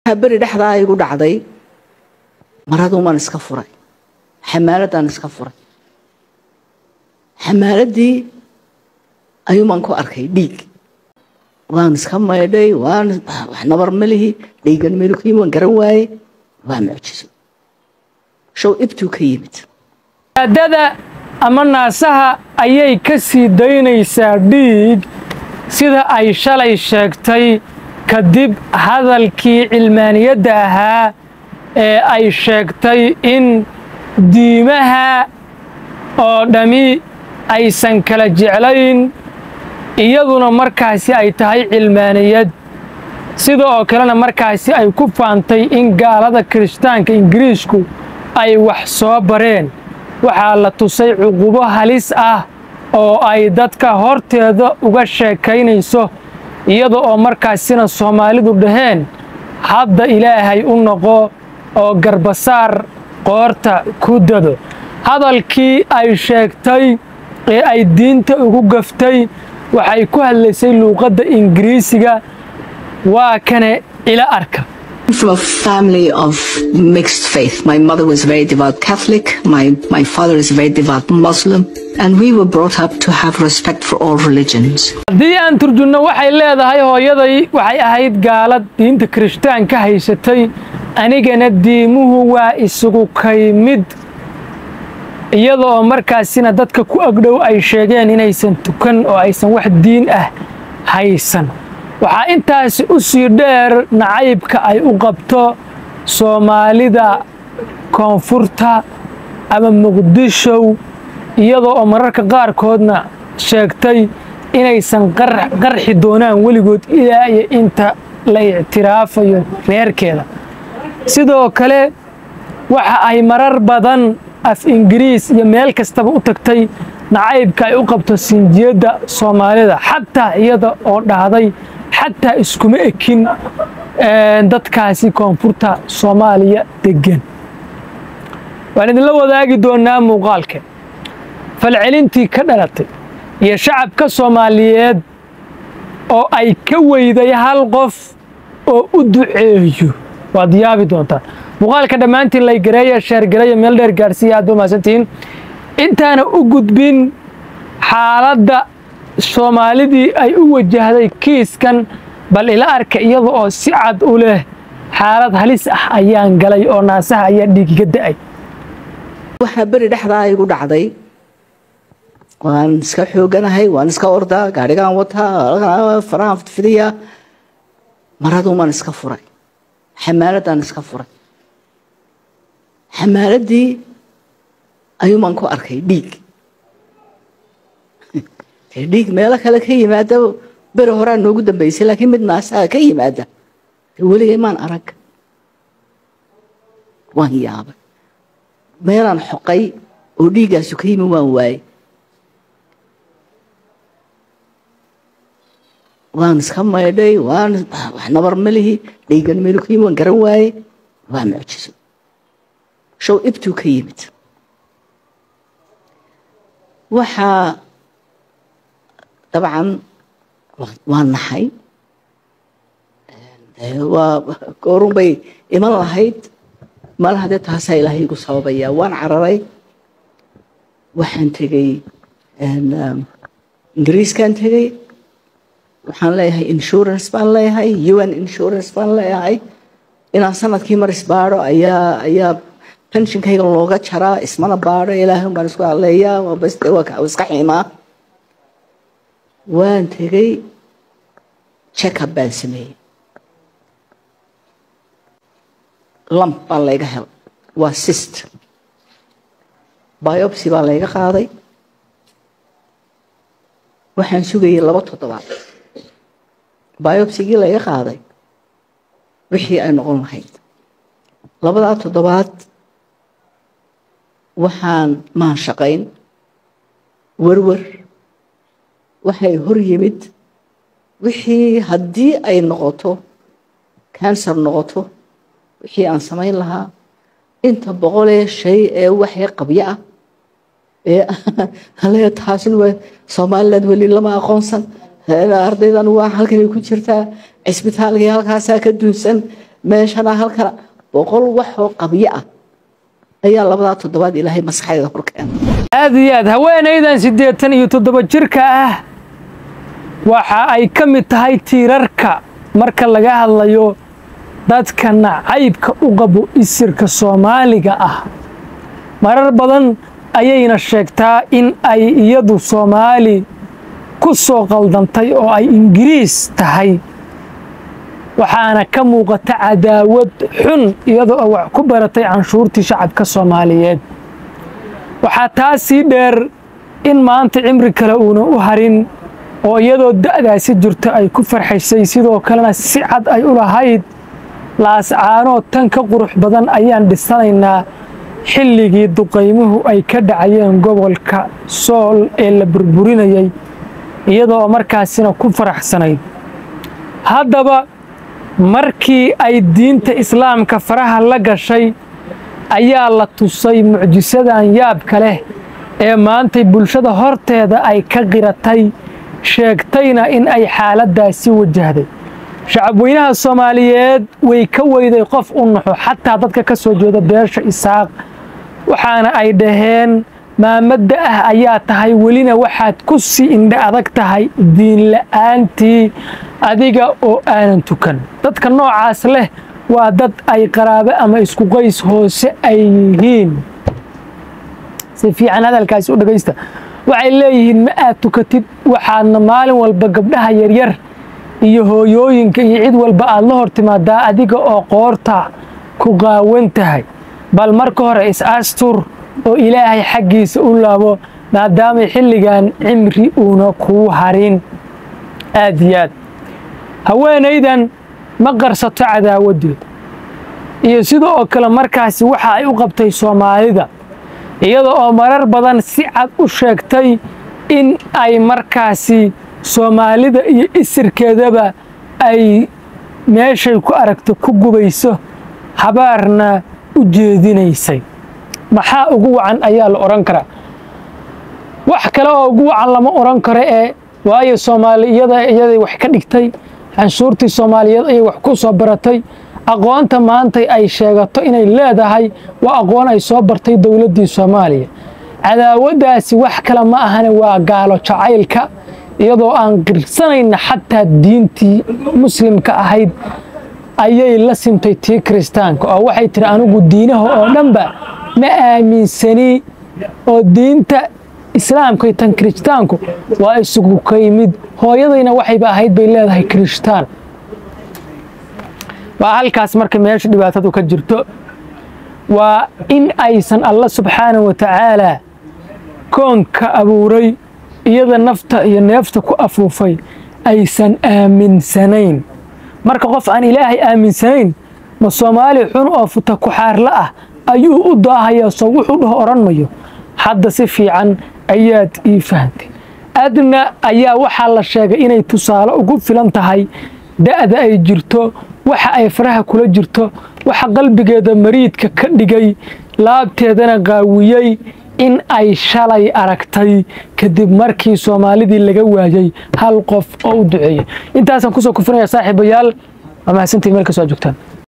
beri dhexdaa igu dhacday maraduumaan iska furay xamaaladaan iska furay xamaaladii ayuumaan ku arkay dhiig waan iska maydhay waan wax nabar malihi dhiigan meelukuyimi waan garan waaye waa mucjiso show ibtuu ka yimid aadada ama naasaha ayay ka sii daynaysaa dhiig sida ay shalay sheegtay kadib hadalkii cilmaaniyadda ahaa ee ay sheegtay in diimaha oo dhammi aysan kala jeclayn iyaduna markaasi ay tahay cilmaaniyad sida oo kalena markaasi ay ku faantay in gaalada kirishtaanka ingiriisku ay wax soo bareen waxaa la tusay cuqubo halis ah oo ay dadka horteeda uga sheekaynayso iyada oo markaasina soomaalidu dhaheen hadda ilaahay u noqo oo garbasaar qoorta ku dado hadalkii ay sheegtay ee ay diinta ugu gaftay waxay ku hadlaysay luuqadda ingiriisiga waa kane ila arka from a family of mixed faith. My mother was very devout Catholic, my, my father is a very devout Muslim, and we were brought up to have respect for all religions. haddii aan turjunno waxay leedahay hooyaday waxay ahayd gaalad diinta kirishtaanka haysatay anigana diimuhu waa isugu kay mid iyada oo markaasina dadka ku agdhow ay sheegeen inaysan tukan oo aysan wax diin ah haysan waxaa intaasi u sii dheer nacaybka ay u qabto soomaalida koonfurta ama muqdishow iyada oo mararka qaarkoodna sheegtay inaysan qarxi doonaan weligood ilaa iyo inta la ictiraafayo reerkeeda sidoo kale waxa ay marar badan af ingiriis iyo meel kastaba u tagtay nacaybka ay u qabto sinjiyadda soomaalida xataa iyada oo dhahday xataa iskuma ekin dadkaasi koonfurta soomaaliya deggan waan idinla wadaagi doonaa muuqaalka falcelintii ka dhalatay iyo shacabka soomaaliyeed oo ay ka weyday hal qof oo u duceeyo waad yaabi doontaan muuqaalka dhammaantiin laygareeya sheergareeya meel dheer gaarsiiya aad ba mahadsantihiin intaana u gudbin xaaladda soomaalidii ay u wajahday kiiskan bal ila arka iyada oo si cad u leh xaalad halis ah ayaan galay oo naasaha ayaa dhiigiga da'ay waxaa beri dhexdaa igu dhacday waan iska xooganahay waan iska ordaa gaadhigaan wataa farahan fidfidiya maraduumaan iska furay xamaaladaan iska furay xamaaladii ayuumaan ku arkay dhiig dhiig meelo kale ka yimaada beri horaa noogu dambeysay laakiin mid naasaha ka yimaada weligay maan arag waan yaabay meelaan xoqay oo dhiiggaasu ka yimi waan waayey waan iska maydhay waan wax nabar malihi dhiigan meelukuyimi waan garan waaye waa mucjiso show ibtuu ka yimid waxaa dabcan waa naxay waa goorun bay iman lahayd malaha dee taasaa ilaahay igu sababaya waan cararay waxaan tegey ingiriiskaan tegey waxaan leeyahay insurance baan leeyahay un insurance baan leeyahay inaan sanadkii mar isbaadho ayaa ayaa pensionkayga looga jaraa ismana baadho ilaahay baan isku hadleeyaa waa iska xiimaa waan tegey checkup baan sameeyey lamp baa layga helay waa sist biopsy baa layga qaaday waxaan sugayay laba toddobaad biopsigii layga qaaday wixii ay noqon lahayd labadaa toddobaad waxaan maan shaqayn werwer waxay hor yimid wixii haddii ay noqoto cancer noqoto wixii aan samayn lahaa inta boqolee shay ee waxay qabyo ah ee taasin w somaliland weli lama aqoonsan ardaydan waa halkanay ku jirtaa cisbitaalkii halkaasaa ka duunsan meeshana halkana boqol waxoo qabyo ah ayaa labadaa toddobaad ilaahay maskaxdeeda horkeena aad iyo aad haweenaydan siddeetan iyo toddoba jirka ah waxa ay ka mid tahay tiirarka marka laga hadlayo dadka nacaybka u qabo isirka soomaaliga ah marar badan ayayna sheegtaa in ay iyadu soomaali ku soo qaldantay oo ay ingiriis tahay waxaana ka muuqata cadaawad xun iyadoo oo wax ku baratay canshuurtii shacabka soomaaliyeed waxaa taa sii dheer in maanta cimri kale uuna u harin oo iyadoo da'daasi jirto ay ku farxaysay sidoo kalena si cad ay u lahayd laascaanoo tan ka qurux badan ayaan dhisanaynaa xilligii duqaymuhu ay ka dhacayeen gobolka sool ee la burburinayay iyadoo markaasina ku faraxsanayd haddaba markii ay diinta islaamka faraha la gashay ayaa la tusay mucjisadan yaabka leh ee maantay bulshada horteeda ay ka qiratay sheegtayna in ay xaaladdaasi wajahday shacabweynaha soomaaliyeed way ka weyday qof u naxo xataa dadka ka soo jeeda beesha isaaq waxaana ay dhaheen maamadda ah ayaa tahay welina waxaad ku sii indha adag tahay diinla'aantii adiga oo aanan tukan dadka noocaas leh waa dad ay qaraabo ama isku qays hoose ay yihiin si fiican hadalkaasi u dhegaysta waxay leeyihiin ma aad tukatid waxaadna maalin walba gabdhaha yaryar iyo hooyooyinka iyo cid walba aad la hor timaadaa adiga oo qoorta ku qaawan tahay bal marka hore is-astur oo ilaahay xaggiisa u laabo maadaamay xilligan cimri uuna kuu harin aad iyo aad haweenaydan ma qarsato cadaawaddeed iyo sida oo kale markaasi waxa ay u qabtay soomaalida iyada oo marar badan si cad u sheegtay in ay markaasi soomaalida iyo isirkeedaba ay meeshay ku aragto ku gubayso habaarna u jeedinaysay maxaa ugu wacan ayaa la odhan karaa wax kale oo ugu wacan lama odhan karo ee waayo soomaali iyada iyaday wax ka dhigtay canshuurtii soomaaliyeed ayay wax ku soo baratay aqoonta maantay ay sheegato inay leedahay waa aqoon ay soo bartay dowladdii soomaaliya cadaawaddaasi wax kale ma ahane waa gaalo jacaylka iyadoo aan qirsanayna xataa diintii muslimka ahayd ayay la simtay tii kiristaanka oo waxay tiri anigu diinaha oo dhanba ma aaminsani oo diinta islaamka iyo tan kiristaanku waa isugu ka yimid hooyadayna waxayba ahayd bay leedahay kirishtaan waa halkaas marka meesha dhibaatadu ka jirto waa in aysan alla subxaanahu wa tacaalaa koonka abuuray iyada nafta iyo neefta ku afuufay aysan aaminsanayn marka qof aan ilaahay aaminsanayn ma soomaali xun oo futa kuxaarla ah ayuu u daahayaa soo wuxuu dhaho odhan mayo hadda si fiican ayaad ii fahantay adna ayaa waxaa la sheegay inay tusaale ugu filan tahay da'da ay jirto waxa ay faraha kula jirto waxa qalbigeeda mariidka ka dhigay laabteedana qaawiyey in ay shalay aragtay kadib markii soomaalidii laga waayay hal qof oo u duceeyey intaasaan kusoo kufinaya saaxiibayaal waa mahadsantiin meel kastoo aad joogtaan